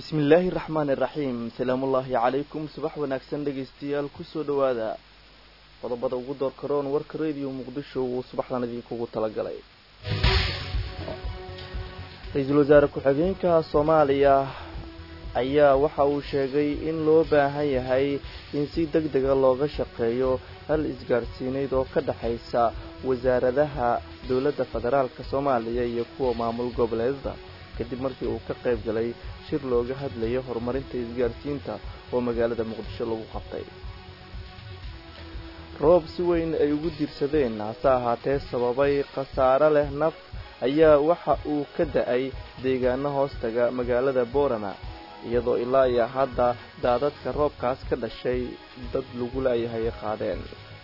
bismillaahi raxmaani raxiim salaamullaahi calaykum subax wanaagsan dhegaystayaal kusoo dhowaada qodobada ugu door karoon warka rediyo muqdisho uu subaxdan idinkugu talagalay ra-iisul wasaare ku-xigeenka soomaaliya ayaa waxa uu sheegay in loo baahan yahay in si deg dega looga shaqeeyo hal isgaadhsiineyd oo ka dhexaysa wasaaradaha dowladda federaalka soomaaliya iyo kuwa maamul goboleedada kadib markii uu ka qayb galay shir looga hadlayo horumarinta isgaadhsiinta oo magaalada muqdisho lagu qabtay roob si weyn ay ugu diirsadeen hase ahaatee sababay khasaare leh naf ayaa waxa uu ka da-ay deegaano hoostaga magaalada boorama iyadoo ilaa iyo hadda daadadka roobkaas ka dhashay dad lagu laayahay qaadeen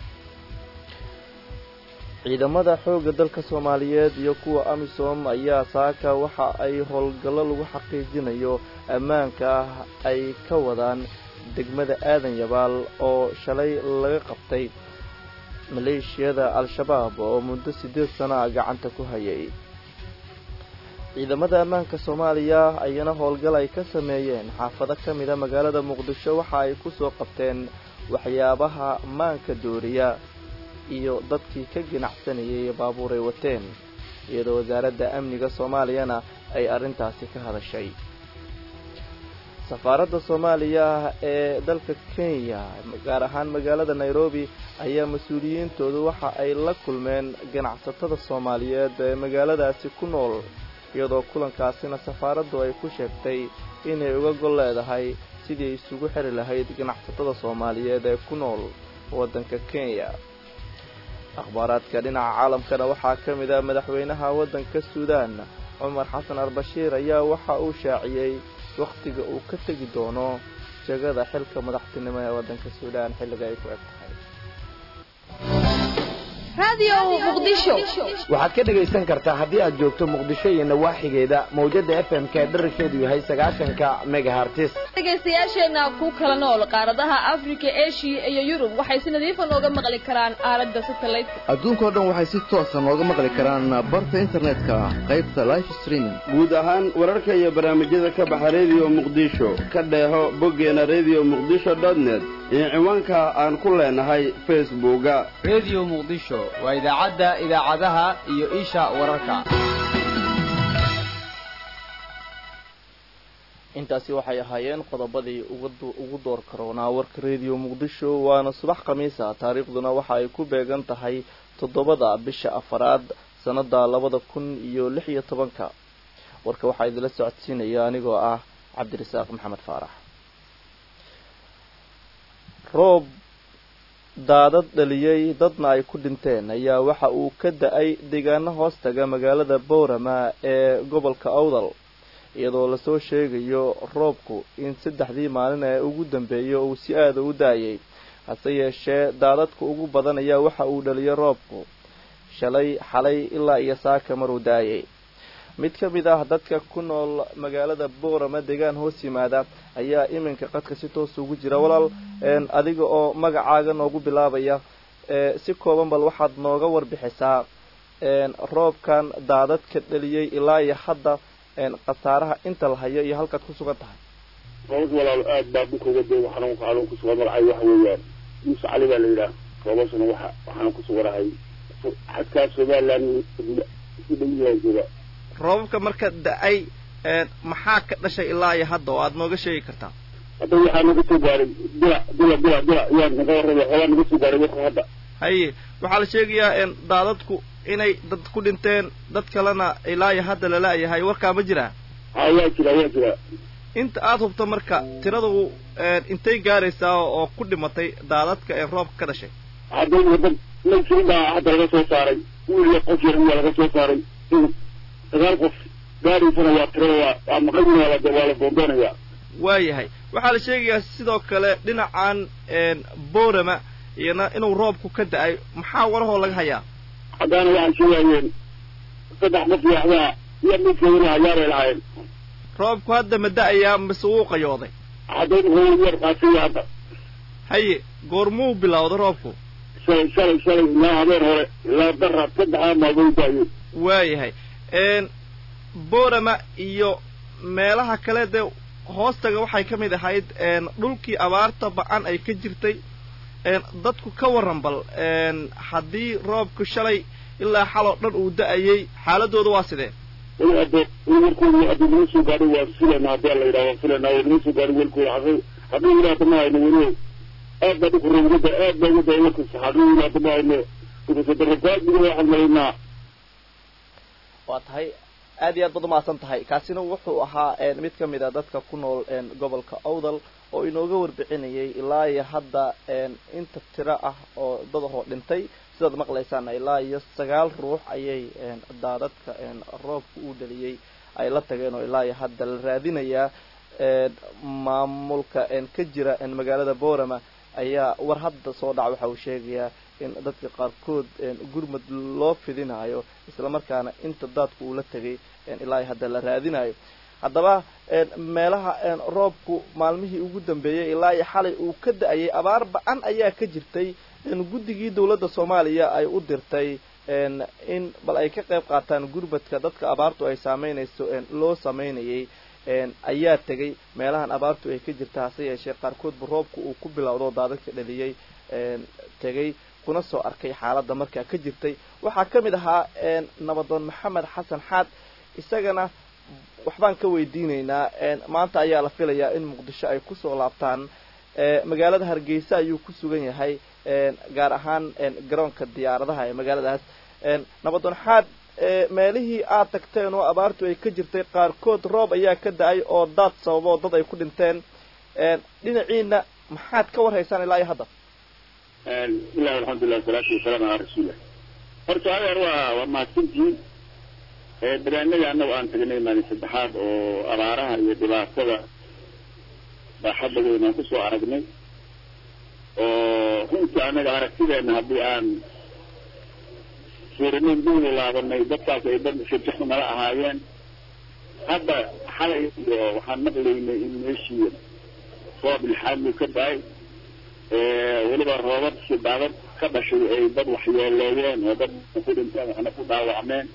ciidamada xoogga dalka soomaaliyeed iyo kuwa amisom ayaa saaka waxa ay howlgallo lagu xaqiijinayo ammaanka ah ay ka wadaan degmada aadan yabaal oo shalay laga qabtay maleeshiyada al-shabaab oo muddo siddeed sano ah gacanta ku hayay ciidamada ammaanka soomaaliya ayana howlgal ay ka sameeyeen xaafado ka mida magaalada muqdisho waxa ay ku soo qabteen waxyaabaha maanka dooriya iyo dadkii ka ganacsanayay baabuur ay wateen iyadoo wasaaradda amniga soomaaliyana ay arrintaasi ka hadashay safaaradda soomaaliya ee dalka kenya gaar ahaan magaalada nairobi ayaa mas-uuliyiintoodu waxa ay la kulmeen ganacsatada soomaaliyeed ee magaaladaasi ku nool iyadoo kulankaasina safaaraddu ay ku sheegtay inay uga gol leedahay sidii ay isugu xiri lahayd ganacsatada soomaaliyeed ee ku nool waddanka kenya akhbaaraadka dhinaca caalamkana waxaa ka mid ah madaxweynaha waddanka suudaan cumar xasan albashiir ayaa waxa uu shaaciyey wakhtiga uu ka tegi doono jegada xilka madaxtinimo ee waddanka suudaan xilliga ay ku eg tahay waxaad ka dhegaysan kartaa haddii aad joogto muqdisho iyo nawaaxigeeda mawjada f m k dherarkeedu yahay sagaashanka megahartis dhegaystayaasheenna ku kala nool qaaradaha afrika eshiya iyo yurub waxay si nadiifa nooga maqli karaan aalada satelliteka adduunkao dhan waxay si toosa nooga maqli karaan barta internetka qaybta life streaming guud ahaan wararka iyo barnaamijyada ka baxa rediyo muqdisho ka dheeho boggeena redio muqdisho dotnet iyo ciwaanka aan ku leenahay facebooka rediyo muqdisho waa idaacadda idaacadaha iyo isha wararka intaasi waxay ahaayeen qodobadii ugu door karoonaa warka rediyo muqdisho waana subax khamiisa taariikhduna waxa ay ku beegan tahay toddobada bisha afaraad sannada labada kun iyo lix iyo tobanka warka waxaa idinla socodsiinaya anigoo ah cabdirasaaq maxamed faarax roob daadad dhaliyey dadna ay ku dhinteen ayaa waxa uu ka da-ay deegaano hoostaga magaalada boorama ee gobolka awdal iyadoo lasoo sheegayo roobku in saddexdii maalin ee ugu dambeeya uu si aada u da-ayay hase yeeshee daadadka ugu badan ayaa waxa uu dhaliyay roobku shalay xalay ilaa iyo saaka maruu da-ayay mid ka mid ah dadka ku nool magaalada boorama deegaan hoos yimaada ayaa iminka qadka si toos ugu jira walaal adiga oo magacaaga noogu bilaabaya si kooban bal waxaad nooga warbixisaa roobkan daadadka dhaliyey ilaa iyo hadda khasaaraha inta la hayo iyo halkaad ku sugan tahay roobad walaalo aad baa dhulkooga dee waxaan xanuun ku sugan magacay waxa weeyaan muuse cali baa la yidhaah roobasuna waxa waxaan ku suganahay xadkaa somaliland si dhawiyaa jooga roobabka marka da-ay maxaa ka dhashay ilaa iyo hadda oo aada nooga sheegi kartaa hadda waxaa naga soo gaaray dila dila dila dila yaa naga warrabay xoolaa naga soo gaaray warka hadda haye waxaa la sheegayaa daadadku inay dad ku dhinteen dad kalena ilaa iyo hadda lala-yahay warkaa ma jiraa ha waa jira waa jira inta aada hubto marka tiradu intay gaaraysaa oo ku dhimatay daadadka ee roobka ka dhashay hadda wadad laysiin baa hadda laga soo saaray wiil iyo qof yar waa laga soo saaray sagaal qof gaaraysana waa tiro waa waa maqan waa la waa la boondoonayaa waayahay waxaa la sheegayaa sidoo kale dhinacan boorama iyana inuu roobku ka da-ay maxaa warahoo laga hayaa haddaana waxay sheegayeen saddex qof yaxdaa iyo midkeeduna hayaaray lahaayeen roobku hadda ma da-ayaa mise wuu qayooday hadda wuxuu yar qaasiya hadda haye goormuu bilowday roobku shalay shalay shalay ilaa habeen hore ilaa daraad saddexdaa maalmood da-ayeen waayahay boorama iyo meelaha kale dee hoostaga waxay ka mid ahayd dhulkii abaarta ba-an ay ka jirtay dadku ka warran bal haddii roobku shalay ilaa xaloo dhan uu da-ayay xaaladooda waa sidee warkooda haddii laga soo gaadho waa filanaa haddii la yidhaha waa filanaa waa laga soo gaadho warkooda haddii haddii ilaata ma hayno weli aad baa dhulka roobgada aad baa uga da warkasa haddii ilaata ma hayno dhulkasadarakaadina waxaan malaynaa waa tahay aad iyo aad baad umahadsan tahay kaasina wuxuu ahaa mid ka mid a dadka ku nool gobolka owdal oo inooga warbixinayay ilaa iyo hadda inta tiro ah oo dadahoo dhintay sidaad maqlaysaan ilaa iyo sagaal ruux ayay daadadka roobka uu dhaliyey ay la tageen oo ilaa iyo hadda la raadinayaa maamulka ka jira magaalada borama ayaa war hadda soo dhaca waxa uu sheegayaa in dadka qaarkood gurmad loo fidinayo islamarkaana inta daadku uu la tegay ilaa iyo hadda la raadinayo haddaba meelaha roobku maalmihii ugu dambeeyey ilaa iyo xalay uu ka da-ayay abaar ba-an ayaa ka jirtay guddigii dawladda soomaaliya ay u dirtay in bal ay ka qayb qaataan gurmadka dadka abaartu ay saameynayso loo sameynayay ayaa tegay meelahan abaartu ay ka jirta hase yeeshee qaarkoodba roobku uu ku bilowdo daadadka dhaliyey tegay kuna soo arkay xaaladda markaa ka jirtay waxaa ka mid ahaa nabadoon maxamed xasan xaad isagana waxbaan ka weydiinaynaa maanta ayaa la filayaa in muqdisho ay kusoo laabtaan magaalada hargeysa ayuu ku sugan yahay gaar ahaan garoonka diyaaradaha ee magaaladaas nabadoon xaad meelihii aad tagteen oo abaartu ay ka jirtay qaarkood roob ayaa ka da-ay oo daad sababo dad ay ku dhinteen dhinaciina maxaad ka warhaysaan ilaa iyo hadda bismillahi alxamdulilah wasalaatu wasalaamu calaa rasuulilah horta adeer waa waa mahadsantihiin barnaamijyada annaga aan tagnay maalin saddexaad oo abaaraha iyo dhibaatada baaxadda weyn aan kusoo aragnay oo runtii annaga aragtideena haddii aan fiirinayn duuli laabanay dadkaas ay dad shirjaxu nala ahaayeen hadda xalay iyo waxaan maqlaynay in meeshii roob ilxaadlu ka da-ay weliba roobad si daadad ka dhashay ay dad waxyeeleeyeen oo dad ku dhinteen waxna ku dhaawacmeen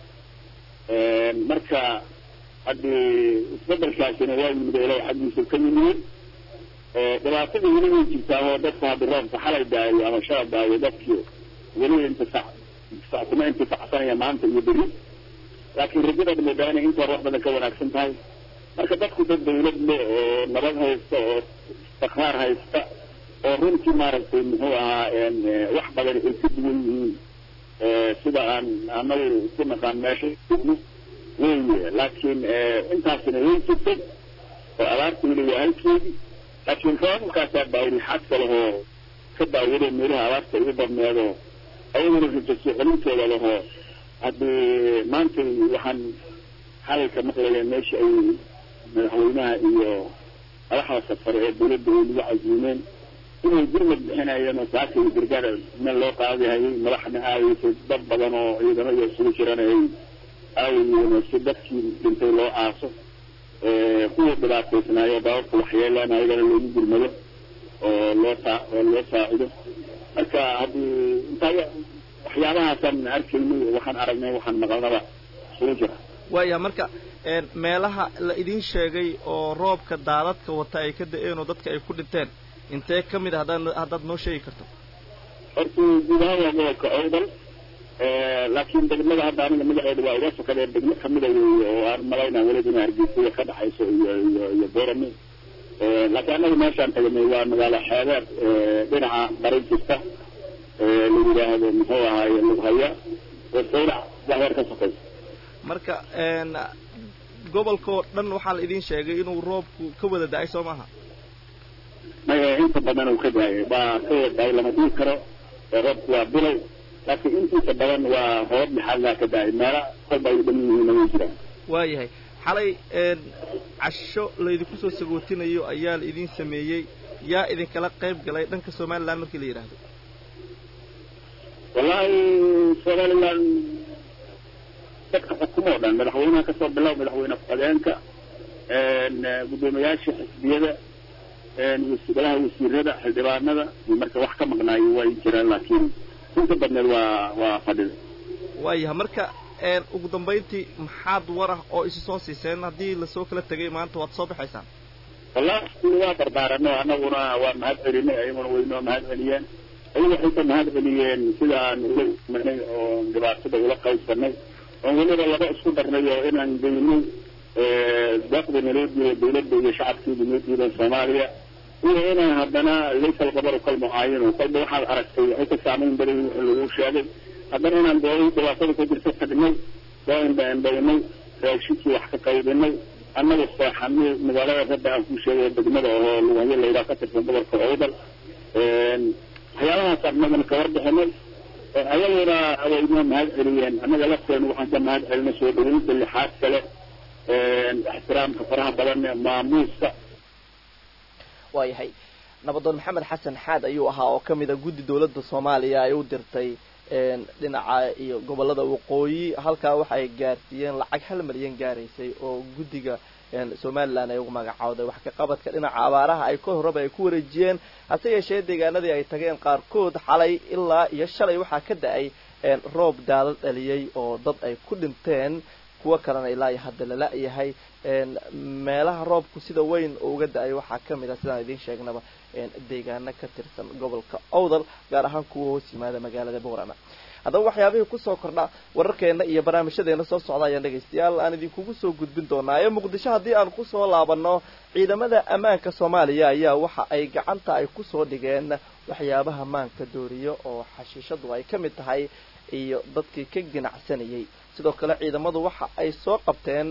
marka haddii isbedelkaasina waa yimid oo ilahay xaggiisa ka yimid dhibaatada weli way jirtaa oo dadka haddi roobka xalay daayo ama shalay daayo dadkii weli intifac kuma intifacsanaya maanta iyo beri laakiin rajada moodaa inay inta wax badan ka wanaagsan tahay marka dadku dad dawlad le oo nabad haysta oo istiqraar haysta oo runtii maaragtay muxuu ahaa wax badan ay ka duwan yihiin sida aan anagu ku naqaan meesha joogno weye laakiin intaasina way jirtay oo abaarta weli waa halkeedii laakiin roobabkaasaa baawilxaad kalehoo ka daawado meelaha abaarta ugu badneedo ayaguna rajaso celintooda lahoo haddii maanta waxaan xalalka maqlaya meesha ay madaxweynaha iyo madaxda safare ee dawladda ay lagu casiimeen inay gurmad bixinayeen oo saaka iyo gargaar meel loo qaadihayay madaxna aaweysay dad badan oo ciidamo iyo isugu jiran ay aawayeen si dadkii dhintay loo aaso kuwii dhibaataysnaayo dabarka waxyeelaan ayagana loogu gurmado oo loo saa oo loo saacido marka haddii intaa waxyaabahaasaan arkaynay waxaan aragnay waxaan maqalnaba isugu jira waaya marka meelaha la idin sheegay oo roobka daadadka wata ay ka da-een oo dadka ay ku dhinteen intee ka mid a haddaad haddaad noo sheegi karto horta guud ahaan waa gobolka owdal laakiin degmada hadda aniga magaceeda waa iga sokadee degmo kamida weeye oo aan malaynaa weliba ina hargeysa ka dhaxayso iyo iyo iyo borame laakiin annaga meeshaan tagnay waa magaalo xeebeed dhinaca bari jirta la yidhaahdo muxuu ahaaye lughaya oo saylac waxyar ka sokaysa marka gobolka oo dhan waxaa la idin sheegay inuu roobku ka wada da-ay soo maaha maya inta badan uu ka daayay waa ka wada daayay lama dhihi karo roobku waa bilow laakiin intiisa badan waa roobab maxaallaa ka daayay meela kolba ay dhan yihiin way jiraan waayahay xalay casho laydinku soo sagootinayo ayaa la idin sameeyey yaa idinkala qayb galay dhanka somaliland markii la yidhaahdo wallahi somaliland dadka xukumo o dhan madaxweynaha kasoo bilow madaxweyne ku-xigeenka guddoomiyaasha xisbiyada golaha wasiirada xildhibaanada marka wax ka maqnaayo way jiraan laakiin inta badneed waa waa fadhida waayaha marka ugu dambayntii maxaad war ah oo isu soo siiseen haddii lasoo kala tegay maanta waad soo baxaysaan wallahi waa barbaaranay annaguna waa mahad celinay ayaguna waynoo mahad celiyeen ayagu waxay ka mahad celiyeen sida aan ula imanay oo dhibaatada ula qaybsanay oon weliba laba isku darnay oo inaan geynay daaqda naloo diiday dawladda iyo shacabkeedu noo diidan soomaaliya iyo inaan haddana laysa alqabaru kalmucaayinu kolba waxaad aragtay waxay ka saamayn badan wixii lagu sheegay haddana inaan dooday dhibaatada ka jirta tagnay soo indhaindhaynay raashinkii wax ka qaybinay annaga seexanay magaalada rabbi aan ku sheegay degmada oo lugayo layidhaha ka tirsan gobolka owdal waxyaabahaas annagana ka warbixinay ayaguna waynoo mahad celiyeen annaga lafteenu waxaan ka mahad celinay soo dhaweynta lixaad kale ixtiraamka faraha badan ee maamuuska waayahay nabadoon maxamed xasan xaad ayuu ahaa oo ka mid a guddi dawladda soomaaliya ay u dirtay dhinaca iyo gobolada waqooyi halkaa waxa ay gaarsiiyeen lacag hal malyan gaaraysay oo guddiga somalilan ay ugu magacawday wax ka qabadka dhinaca abaaraha ay ka horraba ay ku wareejiyeen hase yeeshee deegaanadii ay tageen qaarkood xalay ilaa iyo shalay waxaa ka da-ay roob daadad dhaliyey oo dad ay ku dhinteen kuwo kalena ilaa iyo hadda lala yahay meelaha roobku sida weyn uga da-ay waxaa ka mid ah sidaan idiin sheegnaba deegaano ka tirsan gobolka owdal gaar ahaan kuwa hoos yimaada magaalada boorama haddaba waxyaabihii kusoo kordha wararkeena iyo barnaamijyadeena soo socda ayaan dhegaystayaal aan idinkugu soo gudbin doonaa ee muqdisho haddii aan kusoo laabano ciidamada ammaanka soomaaliya ayaa waxa ay gacanta ay kusoo dhigeen waxyaabaha maanka dooriyo oo xashiishadu ay ka mid tahay iyo dadkii ka ganacsanayay sidoo kale ciidamadu waxa ay soo qabteen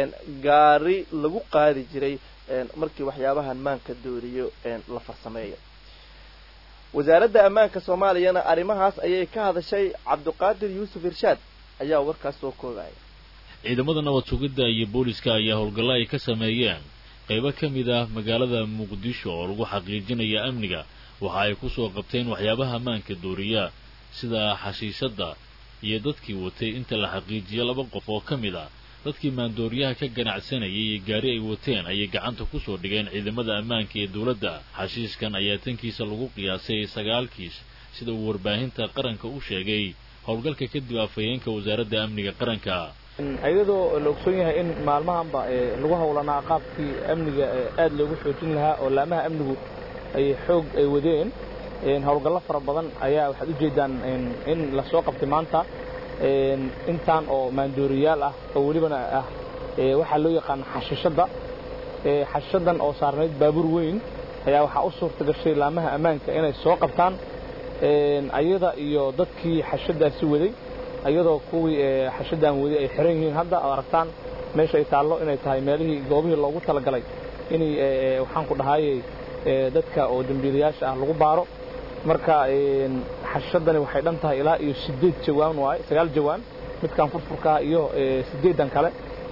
gaari lagu qaadi jiray markii waxyaabahan maanka dooriyo la farsameeyo wasaaradda ammaanka soomaaliyana arrimahaas ayay ka hadashay cabdiqaadir yuusuf irshaad ayaa warkaas soo koogaya ciidamada nabad sugidda iyo booliska ayaa howlgallo ay ka sameeyeen qaybo ka mid ah magaalada muqdisho oo lagu xaqiijinaya amniga waxa ay ku soo qabteen waxyaabaha maanka dooriya sida xashiishadda iyo dadkii watay inta la xaqiijiyo laba qof oo ka mid ah dadkii maandooriyaha ka ganacsanayay iyo gaari ay wateen ayay gacanta ku soo dhigeen ciidamada ammaanka ee dowladda xashiishkan ayaa tankiisa lagu qiyaasay sagaal kiis sida uu warbaahinta qaranka u sheegay howlgalka kadib afhayeenka wasaaradda amniga qaranka iyadoo la ogsoon yahay in maalmahanba lagu howlanaa qaabkii amniga aad loogu xoojin lahaa oo laamaha amnigu ay xoog ay wadeen howlgallo fara badan ayaa waxaad ujeeddaan in la soo qabtay maanta intaan oo maandooriyaal ah oo welibana ah waxaa loo yaqaan xashishadda xashishadan oo saarnayd baabuur weyn ayaa waxaa u suurta gashay laamaha ammaanka inay soo qabtaan ayada iyo dadkii xashadaasi waday ayadoo kuwii xashadan waday ay xiran yihiin hadda oo aragtaan meesha ay taallo inay tahay meelihii goobihii loogu talagalay inay waxaan ku dhahayey dadka oo dembiilayaasha ah lagu baaro marka xashadani waxay dhan tahay ilaa iyo siddeed jawaan waaye sagaal jawaan midkan furfurkaa iyo siddeedan kale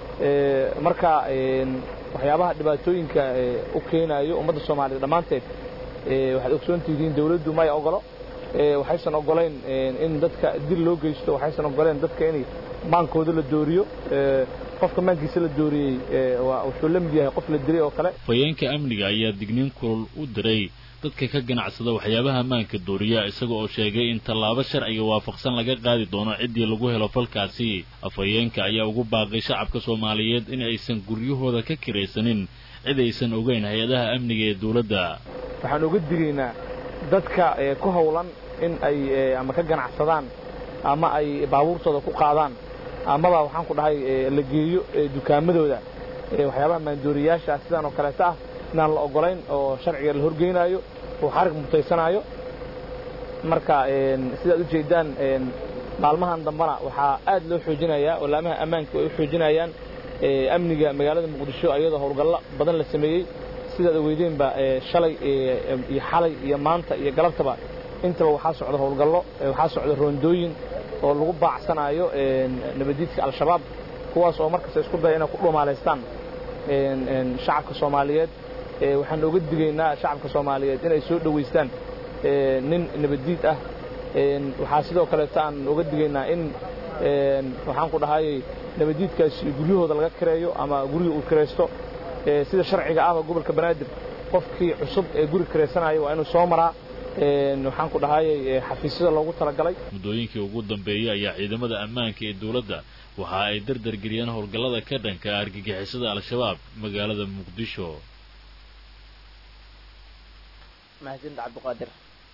marka waxyaabaha dhibaatooyinka u keenayo ummadda soomaaliyed dhammaanteed waxaad ogsoon tihiin dawladdu may ogolo waxaysan ogolayn in dadka dil loo geysto waxaysan ogoleen dadka in maankooda la dooriyo qofka maankiisa la dooriyey wuxuu la mid yahay qof la dilay oo kale afhayeenka amniga ayaa digniin kulul u diray dadka ka ganacsada waxyaabaha maanka dooriya isaga oo sheegay in tallaabo sharciga waafaqsan laga qaadi doono ciddii lagu helo falkaasi afhayeenka ayaa ugu baaqay shacabka soomaaliyeed in aysan guryahooda ka kiraysanin cid aysan ogeyn hay-adaha amniga ee dawladda waxaan uga digaynaa dadka ku howlan in ay ama ka ganacsadaan ama ay baabuurtooda ku qaadaan amaba waxaan ku dhahay la geeyo dukaamadooda waxyaabaha maandooriyaasha sidaan oo kaleeto ah inaan la ogolayn oo sharciga la horgeynaayo oo xarig mutaysanaayo marka sidaad u jeedaan maalmahan dambana waxaa aad loo xoojinayaa oo laamaha ammaanka ay u xoojinayaan amniga magaalada muqdisho ayadoo howlgallo badan la sameeyey sidaad ogeydeenba shalay iyo xalay iyo maanta iyo galabtaba intaba waxaa socda howlgallo waxaa socda roondooyin oo lagu baacsanaayo nabadiidka al-shabaab kuwaas oo markasta isku daya inay ku dhumaalaystaan shacabka soomaaliyeed waxaan oga digaynaa shacabka soomaaliyeed inay soo dhowaystaan nin nabaddiid ah waxaa sidoo kaleeto aan oga digaynaa in waxaan ku dhahayay nabaddiidkaasi guryahooda laga kireeyo ama guriga uu kiraysto sida sharciga ahba gobolka banaadir qofkii cusub ee guri kiraysanaya waa inuu soo maraa waxaan ku dhahayay xafiisyada loogu talagalay muddooyinkii ugu dambeeyey ayaa ciidamada ammaanka ee dawladda waxa ay dardar geliyeen howlgallada ka dhanka argagixisada al-shabaab magaalada muqdisho mahadsanid cabdiqaadir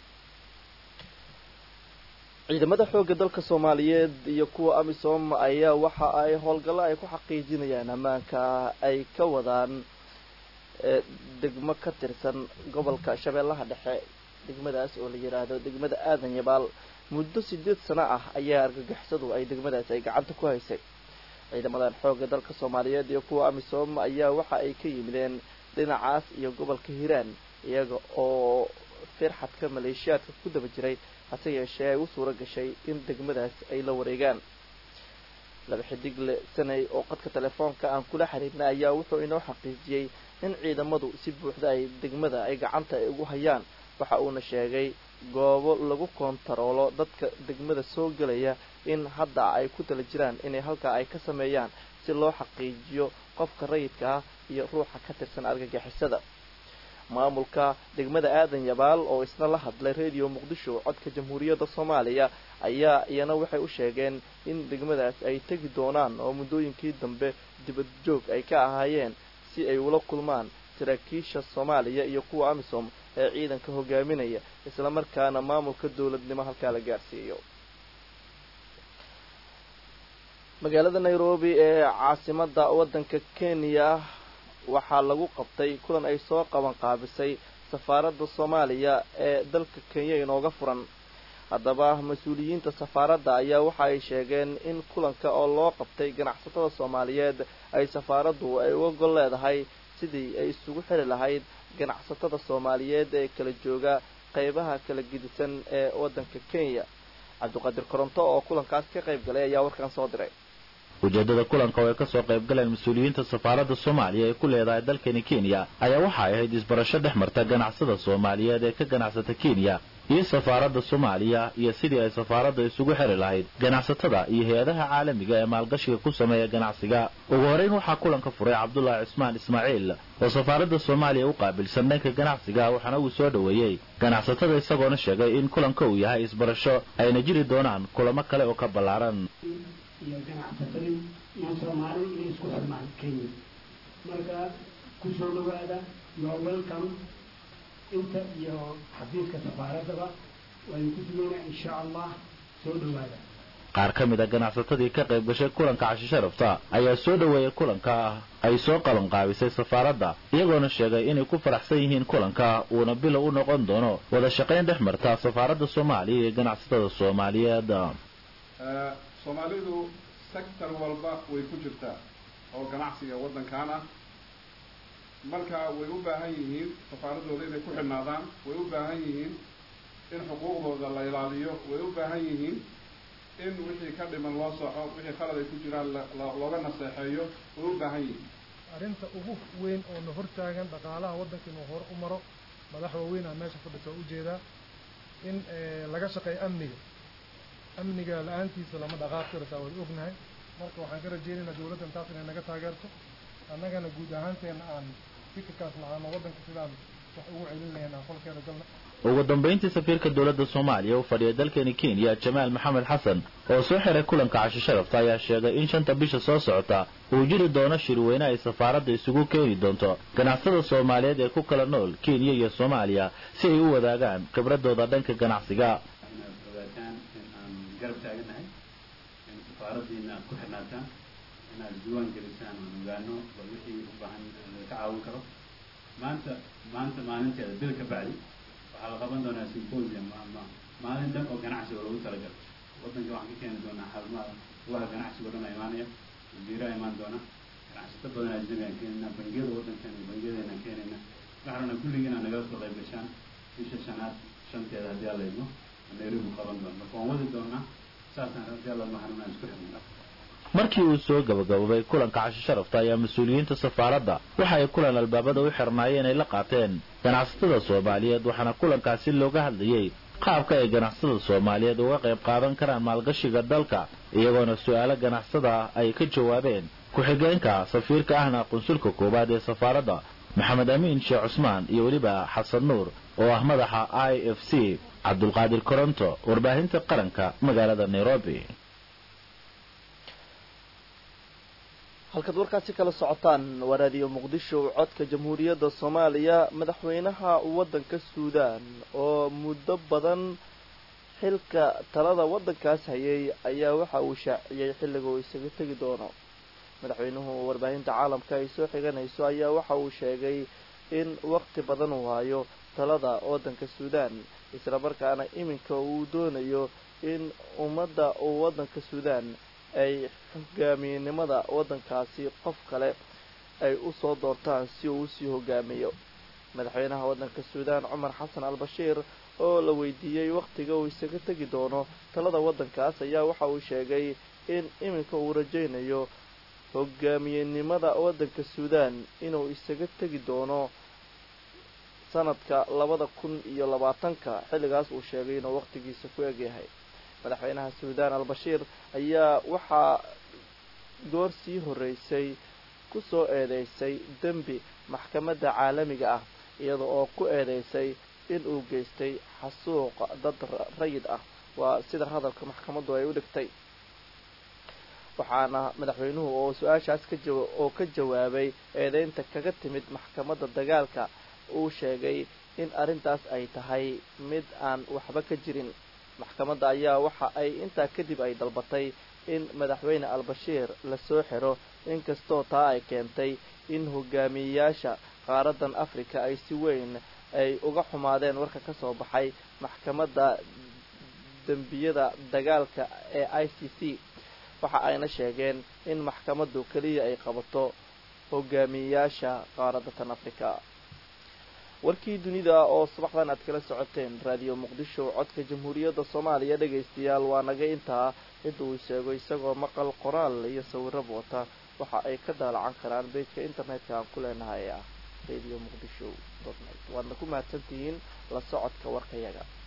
ciidamada xoogga dalka soomaaliyeed iyo kuwa amisom ayaa waxa ay howlgallo ay ku xaqiijinayaan ammaanka ay ka wadaan degmo ka tirsan gobolka shabeellaha dhexe degmadaas oo la yidhaahdo degmada aadan yabaal muddo sideed sano ah ayaa argagixisadu ay degmadaas ay gacanta ku haysay ciidamadan xoogga dalka soomaaliyeed iyo kuwa amisom ayaa waxa ay ka yimideen dhinacaas iyo gobolka hiiraan iyaga oo firxadka maleeshiyaadka ku daba jiray hase yeeshee ay u suura gashay in degmadaas ay la wareegaan laba xidigle sanay oo qadka telefoonka aan kula xiriirnay ayaa wuxuu inoo xaqiijiyey in ciidamadu si buuxda ay degmada ay gacanta ay ugu hayaan waxa uuna sheegay goobo lagu koontaroolo dadka degmada soo gelaya in hadda ay ku tala jiraan inay halkaa ay ka sameeyaan si loo xaqiijiyo qofka rayidka ah iyo ruuxa ka tirsan argagixisada maamulka degmada aadan yabaal oo isna la hadlay radio muqdisho codka jamhuuriyadda soomaaliya ayaa iyana waxay u sheegeen in degmadaas ay tegi doonaan oo muddooyinkii dambe dibad joog ay ka ahaayeen si ay ula kulmaan saraakiisha soomaaliya iyo kuwa amisom ee ciidanka hogaaminaya islamarkaana maamulka dowladnimo halkaa la gaarsiiyo magaalada nairobi ee caasimada waddanka kenya waxaa lagu qabtay kulan ay soo qaban qaabisay safaaradda soomaaliya ee dalka kenya inooga furan haddaba mas-uuliyiinta safaaradda ayaa waxa ay sheegeen in kulanka oo loo qabtay ganacsatada soomaaliyeed ay safaaraddu ay uga gol leedahay sidii ay isugu xiri lahayd ganacsatada soomaaliyeed ee kala jooga qeybaha kala gedisan ee waddanka kenya cabdiqaadir koronto oo kulankaas ka qayb galay ayaa warkan soo diray ujeedada kulanka oo ay ka soo qayb galeen mas-uuliyiinta safaaradda soomaaliya ee ku leedahay dalkani kenya ayaa waxa ay ahayd isbarasho dhex marta ganacsada soomaaliyeed ee ka ganacsata kenya iyo safaaradda soomaaliya iyo sidii ay safaaradda isugu xiri lahayd ganacsatada iyo hay-adaha caalamiga ee maalgashiga ku sameeya ganacsiga ugu horeyn waxaa kulanka furay cabdulaahi cismaan ismaaciil oo safaaradda soomaaliya u qaabilsan dhanka ganacsiga waxaana uu soo dhoweeyey ganacsatada isagoona sheegay in kulanka uu yahay isbarasho ayna jiri doonaan kulamo kale oo ka ballaaran iyo ganacsatadii iyo soomaali inay isku xirmaan kenya marka kusoo dhawaada your welcome inta iyo xafiiska safaaraddaba waynu ku sugeynaa insha allah soo dhawaada qaar ka mid a ganacsatadii ka qayb gashay kulanka cashi sharafta ayaa soo dhoweeyay kulanka ay soo qaban qaabisay safaaradda iyagoona sheegay inay ku faraxsan yihiin kulanka uuna bilow u noqon doono wada shaqayn dhex marta safaaradda soomaaliya iyo ganacsatada soomaaliyeed soomaalidu sector walba way ku jirtaa oo ganacsiga waddankan ah marka way u baahan yihiin safaaradooda inay ku xidhnaadaan way u baahan yihiin in xuquuqdooda la ilaaliyo way u baahan yihiin in wixii ka dhiman loo soco wixii khalad ay ku jiraan looga naseexeeyo way u baahan yihiin arrinta ugu weyn oo na hortaagan dhaqaalaha waddanka inuu hor u maro madax waaweynaa meesha fadhisa oo ujeedaa in laga shaqeeyo amniga amniga la-aantiisa lama dhaqaaq kartaa way ognahay marka waxaan ka rajeynaynaa dawladdan taas inay naga taageerto annagana guud ahaanteena aan fikirkaas lahaano waddanka sidaan wax ugu celin lahayn aan qolkeeda galna ugu dambayntii safiirka dowladda soomaaliya u fadhiya dalkani kenya jamaal maxamed xasan oo soo xiray kulanka cashi sharafta ayaa sheegay in shanta bisha soo socota uu jiri doono shirweyne ay safaaradda isugu keeni doonto ganacsada soomaaliyeed ee ku kala nool kenya iyo soomaaliya si ay u wadaagaan khibradooda dhanka ganacsiga garab taaganahay in safaaradiina aad ku xirnaataan inaad diiwaan gelisaan aan ogaano bal wixii u baahan ka caawin karo maanta maanta maalinteeda bil ka bacdi waxaa la qaban doonaa symposium ama maalin dhan oo ganacsiga loogu talagalo waddanka waxaan ka keeni doonaa xarumaha kuwaha ganacsiga o dhan a imaanaya wasiiraha imaan doona ganacsato badan ajnabi aan keenayna bangiyada waddankeena bangiyadeena keenayna waxaan rabnaa kulligii inaad nagala soo qayb gashaan bisha shanaad shanteeda haddii alla idmo nairobi qaban doona marka waan wadi doonaa saasaan haddii alla mahadnaan aan isku xirnay markii uu soo gabagabobay kulanka cashi sharafta ayaa mas-uuliyiinta safaaradda waxa ay kulan albaabada u xirnaayeen ay la qaateen ganacsatada soomaaliyeed waxaana kulankaasi looga hadlayey qaabka ay ganacsatada soomaaliyeed uga qayb qaadan karaan maalgashiga dalka iyagoona su-aalo ganacsada ay ka jawaabeen ku-xigeenka safiirka ahna qunsulka koowaad ee safaaradda maxamed amiin sheekh cusmaan iyo weliba xasan nuur oo ah madaxa i f c cabdulqaadir koronto warbaahinta qaranka magaalada nairobi halkaad warkaasi kala socotaan waa raadiyo muqdisho codka jamhuuriyadda soomaaliya madaxweynaha waddanka suudaan oo muddo badan xilka talada waddankaas hayay ayaa waxa uu shaaciyey xilliga uu isaga tegi doono madaxweynuhu warbaahinta caalamka ay soo xiganayso ayaa waxa uu sheegay in waqti badan uu hayo talada waddanka suudaan isla markaana iminka uu doonayo in ummadda waddanka suudaan ay hogaamiyenimada waddankaasi qof kale ay usoo doortaan si uu usii hogaamiyo madaxweynaha waddanka suudaan cumar xasan al bashiir oo la weydiiyey wakhtiga uu isaga tegi doono talada waddankaas ayaa waxa uu sheegay in iminka uu rajaynayo hogaamiyenimada waddanka suudaan inuu isaga tegi doono sanadka labada kun iyo labaatanka xilligaas uu sheegay inuu wakhtigiisa ku egyahay madaxweynaha suudaan al bashiir ayaa waxaa goor sii horreysay ku soo eedeysay dembi maxkamadda caalamiga ah iyada oo ku eedeysay in uu geystay xasuuq dad rayid ah waa sida hadalka maxkamaddu ay u dhigtay waxaana madaxweynuhu oo su-aashaas ka jawa oo ka jawaabay eedeynta kaga timid maxkamadda dagaalka uu sheegay in arrintaas ay tahay mid aan waxba ka jirin maxkamadda ayaa waxa ay intaa kadib ay dalbatay in madaxweyne al-bashiir lasoo xiro inkastoo taa ay keentay in hogaamiyeyaasha qaaradan africa ay si weyn ay uga xumaadeen warka ka soo baxay maxkamadda dembiyada dagaalka ee i c c waxa ayna sheegeen in maxkamaddu keliya ay qabato hogaamiyeyaasha qaaradatan africa warkii dunida oo subaxdan aad kala socoteen raadiyo muqdisho codka jamhuuriyadda soomaaliya dhegaystayaal waa naga intaa cidda uu sheego isagoo maqal qoraal iyo sawirab wata waxa ay ka daalacan karaan beejka internetka aan ku leenahay ah radio muqdisho net waadna ku mahadsantihiin la socodka warkayaga